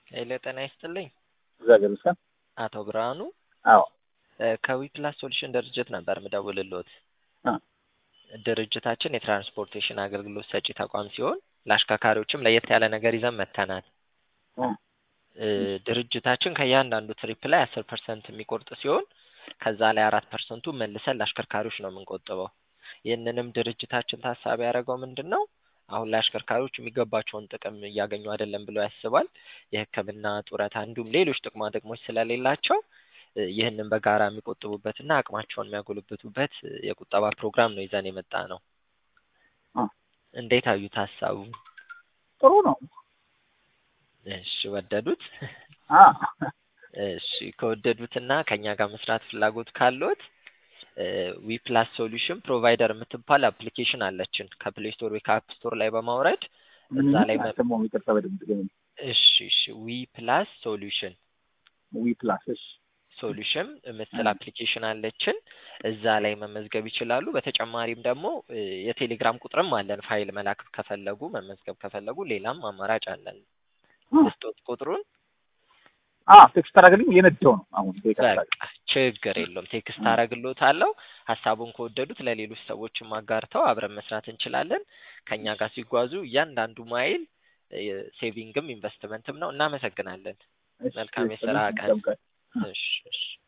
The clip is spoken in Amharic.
ኃይለ ጤና ይስጥልኝ። እግዚአብሔር ይመስገን። አቶ ብርሃኑ አዎ ከዊፕላስ ሶሉሽን ድርጅት ነበር ምደውልሎት። አ ድርጅታችን የትራንስፖርቴሽን አገልግሎት ሰጪ ተቋም ሲሆን ለአሽከርካሪዎችም ለየት ያለ ነገር ይዘን መጥተናል። አ እ ድርጅታችን ከእያንዳንዱ ትሪፕ ላይ አስር ፐርሰንት የሚቆርጥ ሲሆን ከዛ ላይ አራት ፐርሰንቱ መልሰን ለአሽከርካሪዎች ነው የምንቆጥበው። ይህንንም ድርጅታችን ታሳቢ ያደረገው ምንድን ነው? አሁን ላይ አሽከርካሪዎች የሚገባቸውን ጥቅም እያገኙ አይደለም ብሎ ያስባል። የሕክምና ጡረታ፣ እንዲሁም ሌሎች ጥቅማ ጥቅሞች ስለሌላቸው እ ይህንን በጋራ የሚቆጥቡበትና አቅማቸውን የሚያጎለብቱበት እ የቁጠባ ፕሮግራም ነው ይዘን የመጣ ነው። አ እንዴት አዩት ሀሳቡ? ጥሩ ነው። እሺ ወደዱት? አ እሺ ከወደዱትና ከኛ ጋር መስራት ፍላጎት ካለዎት ዊፕላስ ሶሉሽን ፕሮቫይደር የምትባል አፕሊኬሽን አለችን ከፕሌይ ስቶር ወይ ከአፕ ስቶር ላይ በማውረድ እዛ ላይ መ- ደግሞ ይቅርታ በደምብ ገኝ እሺ እሺ ዊፕላስ ሶሉሽን ዊ ፕላስ እሺ ሶሉሽን የምትል አፕሊኬሽን አለችን እዛ ላይ መመዝገብ ይችላሉ። በተጨማሪም ደግሞ እ የቴሌግራም ቁጥርም አለን ፋይል መላክ ከፈለጉ መመዝገብ ከፈለጉ ሌላም አማራጭ አለን። ልስጦት ቁጥሩን አ ቴክስት አደረገልኝ እየነዳሁ ነው አሁን ይቅርታ በቃ ችግር የለውም ቴክስት አረግሎታለሁ። ሀሳቡን ከወደዱት ለሌሎች ሰዎችም አጋርተው አብረን መስራት እንችላለን። ከኛ ጋር ሲጓዙ እያንዳንዱ ማይል እ ሴቪንግም ኢንቨስትመንትም ነው። እናመሰግናለን። እሺ፣ መልካም የስራ እሺ፣ ቀን። ቀን እሺ እሺ